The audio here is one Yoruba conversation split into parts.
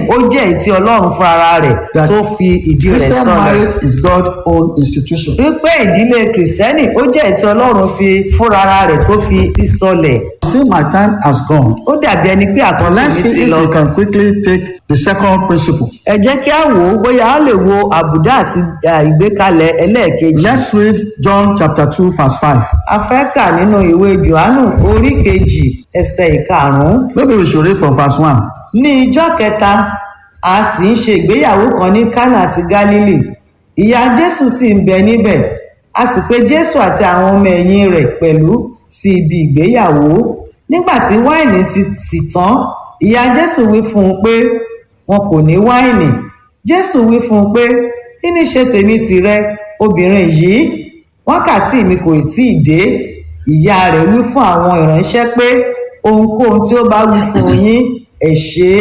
ó jẹ́ èyí tí ọlọ́run fún ara rẹ̀ That tó fi ìdí rẹ̀ Christian sọlẹ̀ marriage is God's own institution. wípé ìdílé kìrìsìtẹ́nì ó jẹ́ èyí tí ọlọ́run fi fúnra ara rẹ̀ tó fi í sọlẹ̀ See, my time has gone. ó dàbí ẹni pé But àkókò let's mi see ti if lọ we can quickly take the second principle. ẹ jẹ́ kí á wò ó bóyá a lè wo àbùdá àti à, ìgbékalẹ̀ ẹlẹ́ẹ̀kejì Let's read John chapter 2, verse 5. a fẹ́ kà nínú ìwé johannu orí kejì ẹsẹ̀ ìkarùn-ún Maybe we should read from verse 1. ní ijọ́ kẹta a sì ń ṣe ìgbéyàwó kan ní kánà ti gálílì ìyá jésù sì ń bẹ níbẹ̀ a sì pè jésù àti àwọn ọmọ ẹ̀yìn rẹ̀ pẹ̀lú sí ibi ìgbéyàwó nígbà tí wáìnì ti sì tán ìyá jésù wí fún un pé wọn kò ní wáìnì jésù wí fún un pé kí ní ṣe tèmi tìrẹ obìnrin yìí wákàtí mi kò tí ì dé ìyá rẹ̀ wí fún àwọn ìránṣẹ́ pé ohunkóhun tí ó bá wí fún yín ẹ ṣe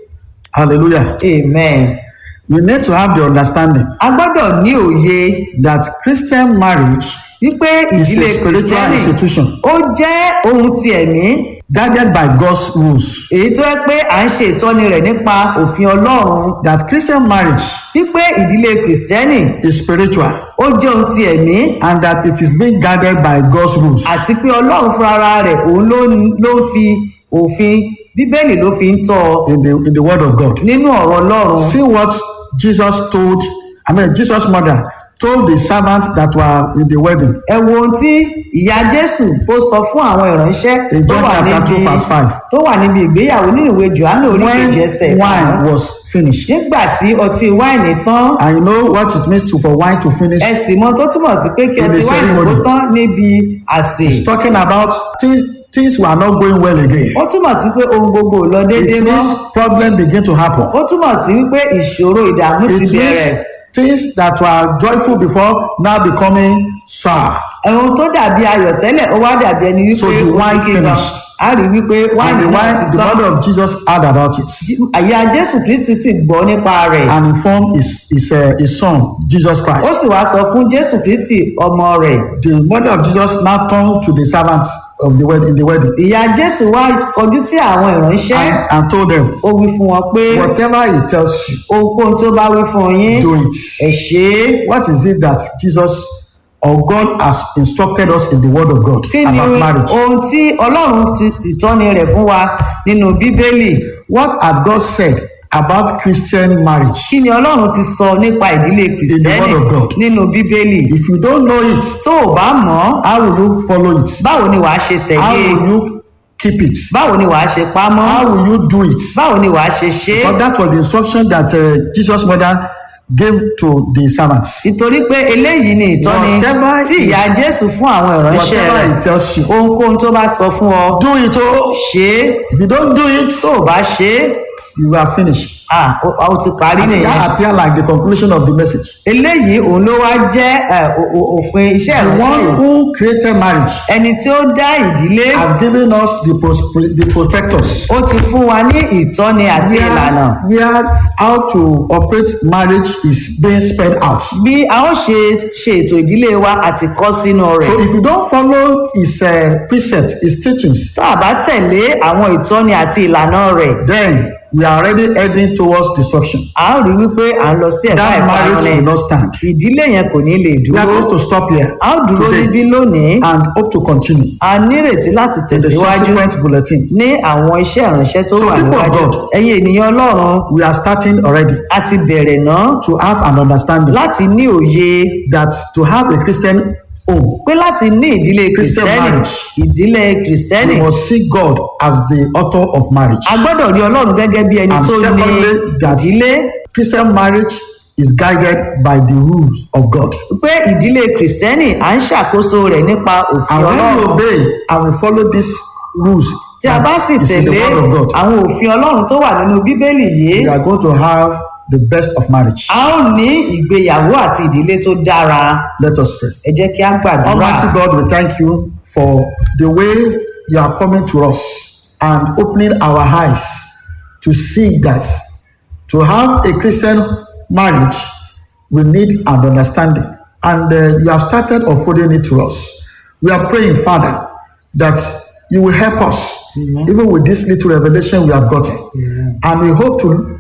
Hallelujah. é amen. We need to have the understanding a gbọ́dọ̀ ní òye that Christian marriage wípé is ìdílé a spiritual kìrìsìtẹ́nì institution ó jẹ́ ohun ti ẹ̀mí guided by God's rules. èyí tó yẹ pé à ń ṣe ìtọ́ni rẹ̀ nípa òfin ọlọ́run That Christian marriage wípé ìdílé kìrìsìtẹ́nì is spiritual ó jẹ́ ohun ti ẹ̀mí and that it is being guided by God's rules. àti pé ọlọ́run fúnra ara rẹ̀ òun ló ń- ló ń fi òfin bíbélì ló fi ń tọ́ ọ in the in the word of God. nínú ọ̀rọ̀ ọlọ́run See what Jesus told, I mean Jesus' mother told the servants that were in the wedding ẹ wo ohun tí ìyá jésù ó sọ fún àwọn ìránṣẹ́ in tó John wà chapter níbi 2 verse 5. tó wà níbi ìgbéyàwó nínú ìwé johannu orí When kejì ẹsẹ̀ wine karùn-ún. was finished. nígbà tí ọtí wáìnì tán And you know what it means to for wine to finish? ẹ sì mọ tó túmọ̀ sí pé kí In the ọtí wáìnì kó ceremony. tán níbi àsè It's talking about things things were not going well again. ó túmọ̀ sí pé ohun gbogbo ò lọ déédéé It mọ́ means problem begin to happen. ó túmọ̀ sí wípé ìṣòro ìdààmú ti It means bẹ̀rẹ̀ things that were joyful before now becoming sour. ohun tó dàbí ayọ̀ tẹ́lẹ̀ ó wá dàbí ẹni wípé So the ó wine fi kíkan finished. a rí wípé And wáìnì the náà wine, ti the tán mother of Jesus heard about it àyà jésù kristi sì gbọ́ nípa rẹ̀ and informed his his, uh, his son Jesus ó Christ. sì wá sọ fún jésù kristi ọmọ rẹ̀ The mother of Jesus now turned to the servants of the wedding in the wedding ìyá jésù wá kọjú sí àwọn ìránṣẹ́ and, and told them, ó wí fún wọn pé whatever he tells you, ohunkóhun tó bá wí fún yín do ẹ it. ṣe é What is it that Jesus or God has instructed us in the Word of God kí ni about marriage? ohun tí ọlọ́run ti ìtọ́ni rẹ̀ fún wa nínú bíbélì What had God said about Christian marriage? kí ni ọlọ́run ti sọ nípa ìdílé kìrìsìtẹ́nì word of God. nínú bíbélì If you don't know it, tó o bá mọ̀ ọ́ how will you follow it? báwo ni wàá ṣe How tẹ̀lé will you keep it? báwo ni wàá ṣe pamọ́ How will you do it? báwo ni wàá ṣe ṣe é But that was the instruction that uh, Jesus' mother gave to the servants. nítorí pé eléyìí ni ìtọ́ni Whatever tí he- ìyá jésù fún àwọn ìránṣẹ́ Whatever rẹ̀ he tells you, ohunkóhun tó bá sọ fún ọ do it. Oh, ṣe é if you don't do it, tó o bá ṣe é you are finished. ah, o o ti parí And nìyẹn that appear like the conclusion of the message. eléyìí òun ló wá jẹ́ ẹ, o- o- òfin iṣẹ́ The one ìránṣẹ́ who created marriage ẹni tí ó dá ìdílé has given us the, pros- the prospectus. ó ti fún wa ní ìtọ́ni àti ìlànà Where, where how to operate marriage is being spelled out. bí a ó ṣe ṣe ètò ìdílé wa àti kọ́ sínú So rẹ̀ if you don't follow his uh, precepts, his teachings, tó a bá tẹ̀lé àwọn ìtọ́ni àti ìlànà rẹ̀ then we are already heading towards destruction. a ó rí wípé à ń lọ sí ẹ̀ka That ìparun marriage ni will not stand. ìdílé yẹn kò ní lè We are dúró going to stop here a ó dúró today níbí lónìí and hope to continue a nírètí láti in the tẹ̀síwájú subsequent bulletin. ní àwọn iṣẹ́ ìránṣẹ́ tó So wà people of níwájú God, ẹ̀yin ènìyàn ọlọ́run We are starting already a ti bẹ̀rẹ̀ náà to have an understanding láti ní òye that to have a Christian home, pé láti ní ìdílé Christian kìrìsìtẹ́nì marriage. ìdílé kìrìsìtẹ́nì we must see God as the author of marriage. a gbọ́dọ̀ rí ọlọ́run gẹ́gẹ́ bí ẹni And tó ní secondly, that ìdílé Christian marriage is guided by the rules of God. pé ìdílé kìrìsìtẹ́nì à ń ṣàkóso rẹ̀ nípa òfin And when we ọlọ́run obey and we follow these rules tí a bá sì that is in the tẹ̀lé word of God, àwọn òfin ọlọ́run tó wà nínú bíbélì yìí we are going to have the best of marriage. a ó ní ìgbéyàwó àti ìdílé tó dára Let us pray. ẹ jẹ́ kí á gbàdúrà Almighty God, we thank you for the way you are coming to us and opening our eyes to see that to have a Christian marriage, we need an understanding. And uh, you have started unfolding it to us. We are praying, Father, that you will help us, even with this little revelation we have gotten. And we hope to